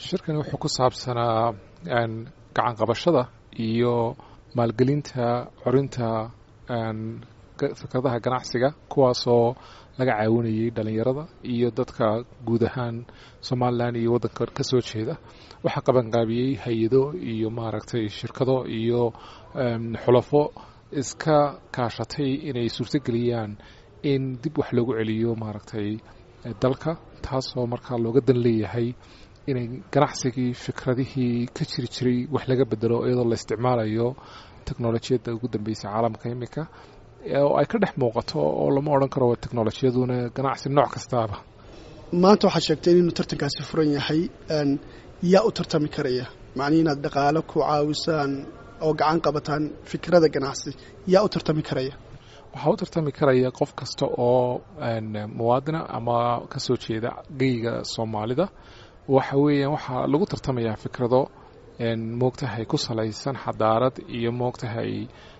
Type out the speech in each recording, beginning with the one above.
shirkani wuxuu ku saabsanaa gacan qabashada iyo maalgelinta corinta fikradaha ganacsiga kuwaasoo laga caawinayay dhalinyarada iyo dadka guud ahaan somalilan iyo waddanka ka soo jeeda waxaa qabanqaabiyey hay-ado iyo maaragtay shirkado iyo xulafo iska kaashatay inay suurtogeliyaan in dib wax loogu celiyo maaragtay dalka taasoo markaa looga dan leeyahay inay ganacsigii fikradihii ka jiri jiray wax laga bedelo iyadoo la isticmaalayo teknolojiyadda ugu dambeysay caalamka imika oo ay ka dhex muuqato oo lama odhan karo teknolojiyaduna ganacsi nooc kastaaba maanta waxaad sheegtay inuu tartankaasi furan yahay yaa u tartami karaya macnii inaad dhaqaalo ku caawisaan oo gacan qabataan fikrada ganacsi yaa u tartami karaya waxaa u tartami karaya qof kasta oo muwaadina ama ka soo jeeda geyga soomaalida waxa weeyaan waxaa lagu tartamayaa fikrado moogtahay ku salaysan xadaarad iyo moogtahay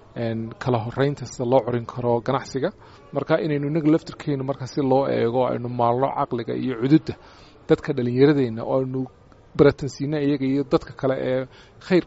kala horeynta sida loo corin karo ganacsiga marka inaynu inaga laftirkeenu marka si loo eego aynu maalno caqliga iyo cududda dadka dhallinyaradeenna oo aynu baratansiina iyaga iyo dadka kale ee khayr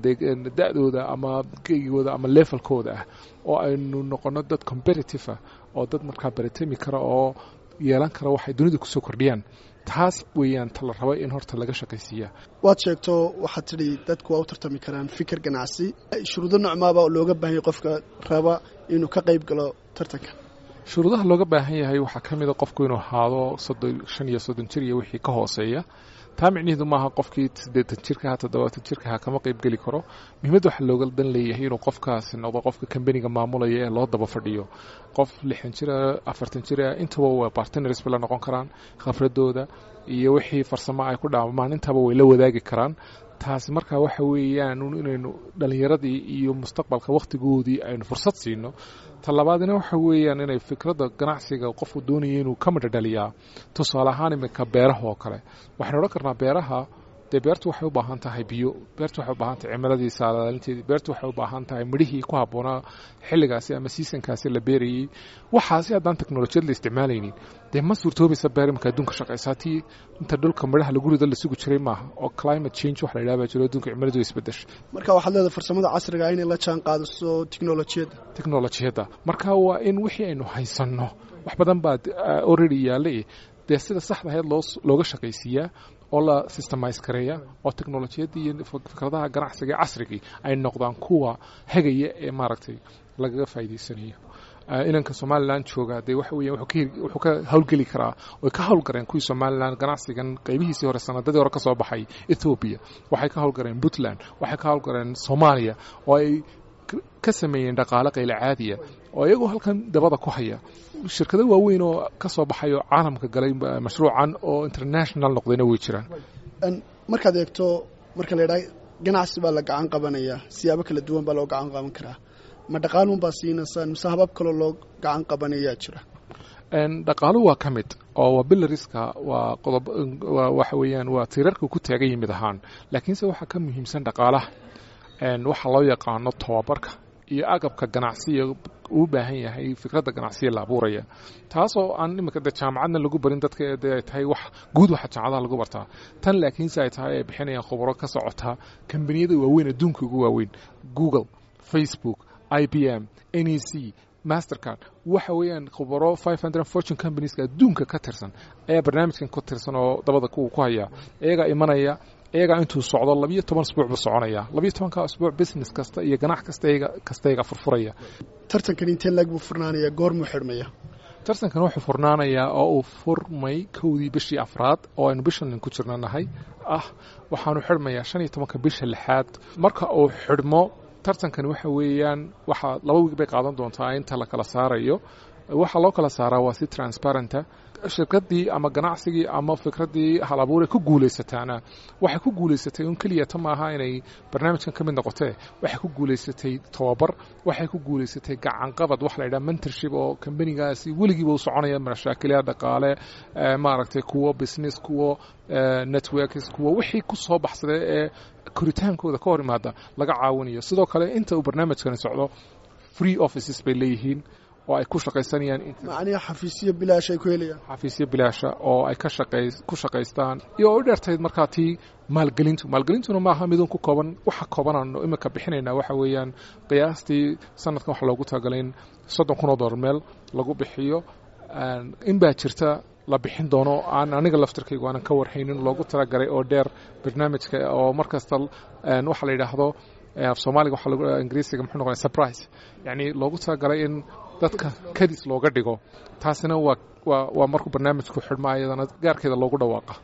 da-dooda ama geygooda ama levelkooda ah oo aynu noqono dad competitive ah oo dad markaa baratami kara oo yeelan kara waxay dunida kusoo kordhiyaan taas weeyaan ta la raba in horta laga shaqaysiiya waad sheegto waxaad tidhi dadku waa u tartami karaan fikir ganacsi shuruudo nocmaaba looga baahanya qofka raba inuu ka qayb galo tartanka shuruudaha looga baahan yahay waxaa ka mid a qofku inuu ahaado soddon shan iyo soddon jir iyo wixii ka hooseeya taa micniheedu maaha qofkii siddeetan jirkaha toddobaatan jirkaha kama qayb geli karo muhiimadda waxaa looga dan leeyahay inuu qofkaasi noqdo qofka kambaniga maamulaya ee loo daba fadhiyo qof lixan jira afartan jira intaba waa bartners bay la noqon karaan khafradooda iyo wixii farsamo ay ku dhaamaan intaba way la wadaagi karaan taasi markaa waxa weeyaan inaynu dhallinyaradii iyo mustaqbalka wakhtigoodii aynu fursad siino talabaadina waxa weeyaan inay fikradda ganacsiga qofku doonaya inuu ka midha dhaliyaa tusaale ahaan iminka beeraha oo kale waxaynu odhan karnaa beeraha dee beertu waxay u baahan tahay biyo beertu waxay u baahan tahay cimiladii saalaalinteedii beertu waxay u baahan tahay midhihii ku habboonaa xilligaasi ama siisankaasi la beerayey waxaasi haddaan teknolojiyad la isticmaalaynin dee ma suurtoobaysa beer iminka adduunka shaqaysaa tii inta dhulka midhaha lagu rido la sugi jiray maaha oo climate change wax la yidhaha baa jiro adduunka cimiladu isbedesha marka waxaad leedahay farsamada casriga inay la jaan qaadiso teknolojiyadda teknolojiyadda marka waa in wixii aynu haysanno wax badan baa already yaallay dee sida saxda ahayd loo looga shaqaysiiyaa oo la systemize gareeya oo teknolojiyadda iyo fikradaha ganacsiga ee casrigii ay noqdaan kuwa hagaya ee maaragtay lagaga faa'iidaysanayo inanka somalilan jooga dee waxa weya wuxuu ka howlgeli karaa way ka howlgareen kuwii somalilan ganacsigan qaybihiisii hore sanadadii hore ka soo baxay ethoobiya waxay ka howlgareen puntland waxay ka howlgareen soomaaliya oo ay ka sameeyeen dhaqaale qayla caadiya oo iyagoo halkan dabada ku haya shirkado waaweyn oo ka soo baxay oo caalamka galay mashruucan oo international noqdayna way jiraan markaad eegto marka la yidhaha ganacsi baa la gacan qabanaya siyaabo kala duwan baa loo gacan qaban karaa ma dhaqaaluun baa siinaysaan mise habab kaloo loo gacan qabanayaa jira dhaqaalu waa ka mid oo waa bilariska waa qodob waxa weeyaan waa tiirarka ku taagan yimid ahaan laakiinse waxaa ka muhiimsan dhaqaalaha waxaa loo yaqaano tobabarka iyo agabka ganacsiya uu baahan yahay fikradda ganacsiya la abuuraya taasoo aan iminka de jaamacadna lagu barin dadka de ay tahay wax guud waxa jaamacadaha lagu bartaa tan laakiinse ay tahay ay bixinayaan khubaro ka socota kambaniyada waaweyn adduunka ugu waaweyn google facebook i b m n e c mastercard waxa weeyaan khubaro five hundred fortune companieska adduunka ka tirsan ayaa barnaamijkan ku tirsan oo dabada kuwa ku haya iyagaa imanaya iyagaa intuu socdo labiyo toban asbuuc buu soconaya labiyo tobanka asbuuc business kasta iyo ganac kasta kasta iyagaa furfuraya tartankan intee lag buu furnaanaya goormuu xidhmaya tartankan wuxuu furnaanayaa oo uu furmay kowdii bishii afraad oo aynu bishan ku jirna nahay ah waxaanu xidhmayaa shan iyo tobanka bisha lixaad marka uu xidhmo tartankan waxa weeyaan waxaa laba wiig bay qaadan doontaa inta la kala saarayo waxaa loo kala saaraa waa si transparenta shirkadii ama ganacsigii ama fikraddii hal abuure ku guulaysataana waxay ku guulaysatay un keliya ta maaha inay barnaamijkan ka mid noqotee waxay ku guulaysatay tobabar waxay ku guulaysatay gacanqabad waxa la yidhaha mentorship oo kambanigaasi weligiiba u soconaya mashaakilya dhaqaale maaragtay kuwo business kuwo networks kuwo wixii ku soo baxsaday ee koritaankooda ka hor imaada laga caawinayo sidoo kale inta uu barnaamijkani socdo free offices bay leeyihiin oo ay ku shaqaysanayaan macnihi xafiisyo bilaash ay ku helayaan xafiisyo bilaasha oo ay ka shaqay ku shaqaystaan iyo oo u dheertayd markaa tii maalgelintu maalgelintuna maaha midun ku kooban waxa koobanano iminka bixinaynaa waxa weeyaan qiyaastii sanadkan waxa loogu talagalay in soddon kun oo dollar meel lagu bixiyo in baa jirta la bixin doono aan aniga laftirkaygu aanan ka warhaynin loogu talagalay oo dheer barnaamijka oo mar kasta waxa la yidhaahdo af soomaaliga waxa lagu ingiriisiga muxuu noqonaya surprise yacni loogu talagalay in dadka kadis looga dhigo taasina waa waa waa markuu barnaamijku xidhma ayadana gaarkeeda loogu dhawaaqa